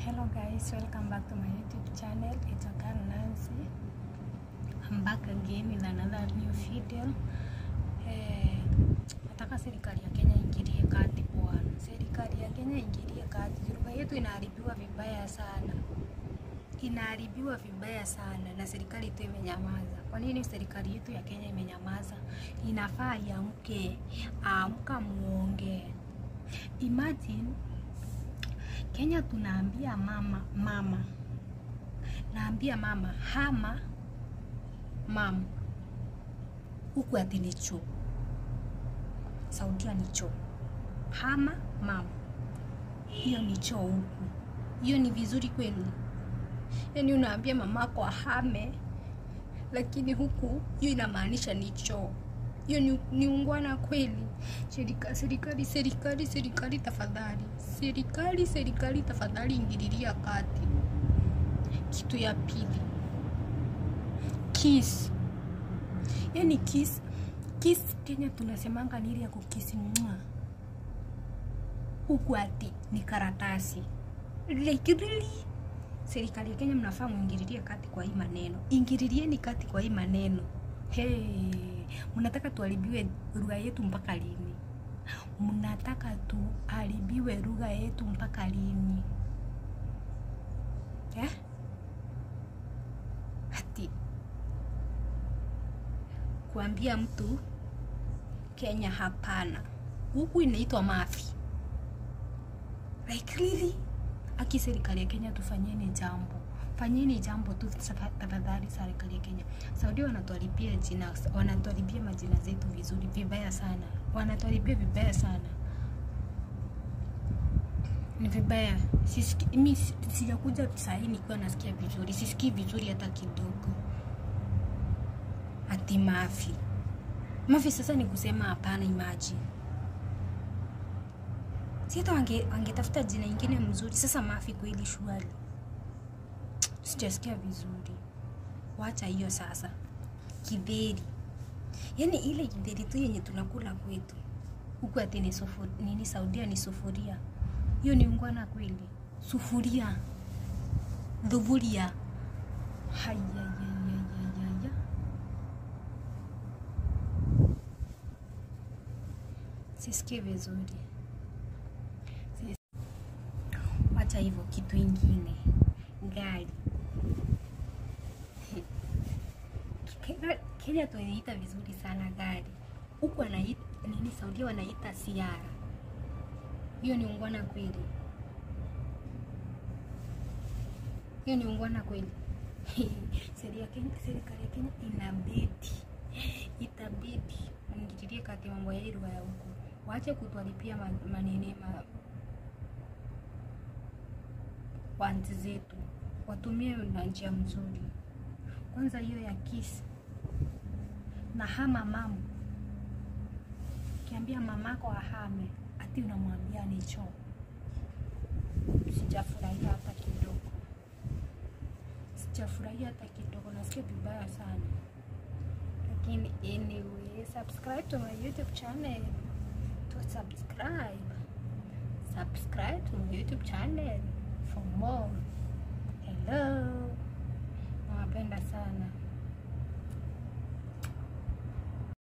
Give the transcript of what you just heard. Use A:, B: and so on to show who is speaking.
A: Hello guys, welcome back to my YouTube channel. It's Akan Nancy. I'm back again with another new video. Eh, nataka serikali ya Kenya ingilie kati bwana. Serikali ya Kenya ingilie kati. Lugha yetu inaharibiwa vibaya sana. Inaharibiwa vibaya sana na serikali tu imenyamaza. Kwa nini serikali yetu ya Kenya imenyamaza? Inafaa iamke, amka muongee. Imagine Kenya tunaambia mama mama, naambia mama hama mam, huku ati ni choo. Saudia ni choo, hama mam, hiyo ni choo huku. Hiyo ni vizuri kweli? Yaani unaambia mamako ahame, lakini huku hiyo inamaanisha ni choo. Hiyo ni, ni ungwana kweli? Serika- Serikali, serikali, serikali tafadhali, serikali, serikali tafadhali, ingililia kati. Kitu ya pili, kiss. Yani kiss, kiss Kenya tunasemanga ni ile ya kukisi mwa huku ati ni karatasi like really serikali ya Kenya mnafaa muingililie kati kwa hii maneno, ingililieni kati kwa hii maneno. Hey, mnataka tuharibiwe lugha yetu mpaka lini? Mnataka tuharibiwe lugha yetu mpaka lini eh? Ati kuambia mtu Kenya hapana, huku inaitwa mafi like really aki serikali ya Kenya tufanyeni jambo, fanyeni jambo tu safa- tafadhali. Serikali ya Kenya, Saudi wanatuharibia jina, wanatuharibia majina zetu vizuri vibaya sana, wanatuharibia vibaya sana, ni vibaya. Sisiki, mi si- sijakuja sahii nikiwa nasikia vizuri, sisikii vizuri hata kidogo. Ati mafi mafi, sasa ni kusema hapana. Imagine si hata wange- wangetafuta jina ingine mzuri. Sasa mafi kweli shwari, sijasikia vizuri. Wacha hiyo sasa. Kidheri, yaani ile kidheri tu yenye tunakula kwetu huku, ati ni sufu, nini Saudia ni sufuria. Hiyo ni ungwana kweli? Sufuria, dhuvuria, hayayayayaya sisikii vizuri. Wacha hivyo, kitu ingine, gari. Kenya, Kenya tunaita vizuri sana gari, huku wanaita nini, Saudia wanaita siara. Hiyo ni ungwana kweli? Hiyo ni ungwana kweli? Serikali ya Kenya, serikali ya Kenya inabidi itabidi waingililie kati mambo ya hii lugha ya huku, waache kutuharibia ma- manene ma, wanti zetu watumie na njia mzuri. Kwanza hiyo ya kiss na hama mamu, ukiambia mamako ahame ati unamwambia ni choo. Sijafurahia hata kidogo, sijafurahia hata kidogo, nasikia vibaya sana. Lakini anyway, subscribe to my YouTube channel to subscribe subscribe to my YouTube channel for more. Hello, nawapenda sana.